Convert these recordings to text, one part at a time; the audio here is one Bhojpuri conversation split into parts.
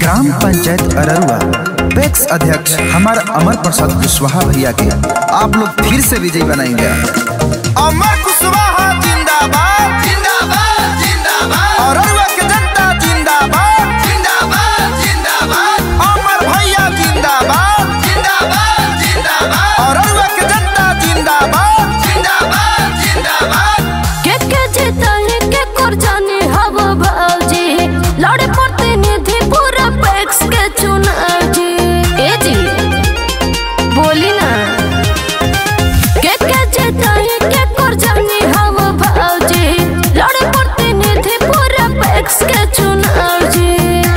ग्राम पंचायत अररुआ पैक्स अध्यक्ष हमारा अमर प्रसाद कुशवाहा भैया के आप लोग फिर से विजयी बनाएंगे अमर कुशवाहा जिंदाबाद जिंदाबाद जिंदाबाद अररुआ के जनता जिंदाबाद जिंदाबाद जिंदाबाद अमर भैया जिंदाबाद जिंदाबाद जिंदाबाद अररुआ के जनता जिंदाबाद जिंदाबाद जिंदाबाद के के जिताए के कर जाने हवा भाजी लड़े प्रतिनिधि पूरा पैक्स के चुनाव जी ए जी बोली ना के के जिताए के कर जाने हवा भाजी लड़े प्रतिनिधि पूरा पैक्स के चुनाव जी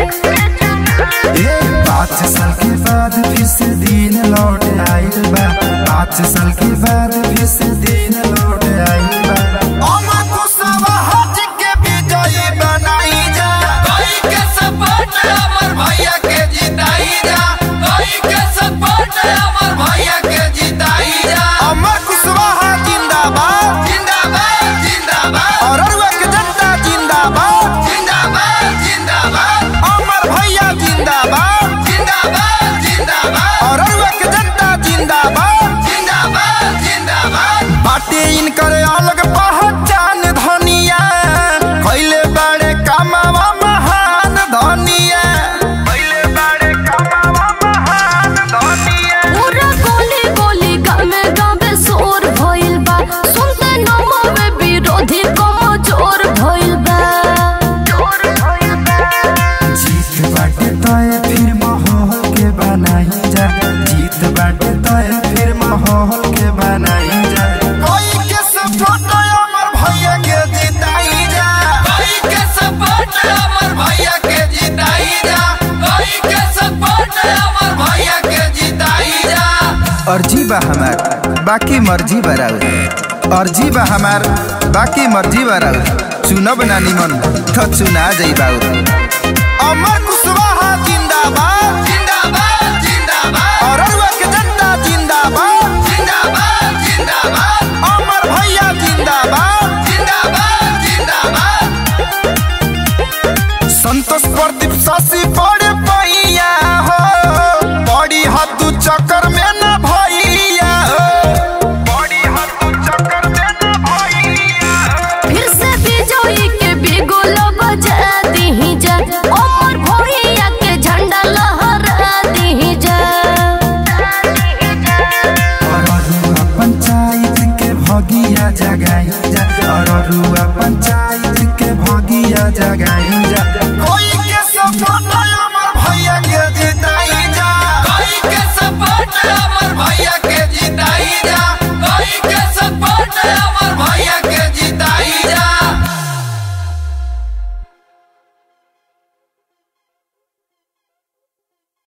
पाँच साल के बाद फिर से दिन लौट आइल बा पाँच साल के बाद फिर से दिन लौट आइल बा अमर कुशवाहा जी के विजयी बनाई जा कोई के सपोर्ट अमर भैया के जिताई जा कोई के सपोर्ट अमर भैया के जिताई जा अमर कुशवाहा जिंदाबाद जिंदाबाद जिंदाबाद अररुआ के जनता जिंदाबाद जिंदाबाद जिंदाबाद अमर भैया जिंदाबाद जिंदाबाद जिंदाबाद अररुआ के जनता जिंदाबाद जिंदाबाद जिंदाबाद बाटे इनकर अलग पहचान धनिया कैले बड़े कमावा महान धनिया कैले बड़े कमावा महान धनिया पूरा गोली गोली गामे गामे शोर भइल बा सुनते नमवे विरोधी कमजोर भइल बा जीत बाटे तय फिर माहौल के बनाई जा जीत बाटे तय फिर माहौल के बनाई जा कोई के सपोर्ट अमर भैया के जिताई जा कोई के सपोर्ट अमर भैया के जिताई जा कोई के सपोर्ट अमर भैया के जिताई जा अर्जी बा हमार बाकी मर्जी बराउ अर्जी बा हमार बाकी मर्जी बराउ चुनब ना निमन त चुना जइबाउ अमर कुशवाहा जिंदाबाद जिंदाबाद जिंदाबाद अररुआ के जनता जिंदाबाद जिंदाबाद जिंदाबाद अमर भैया जिंदाबाद जिंदाबाद जिंदाबाद संतोष प्रदीप शशि बड़े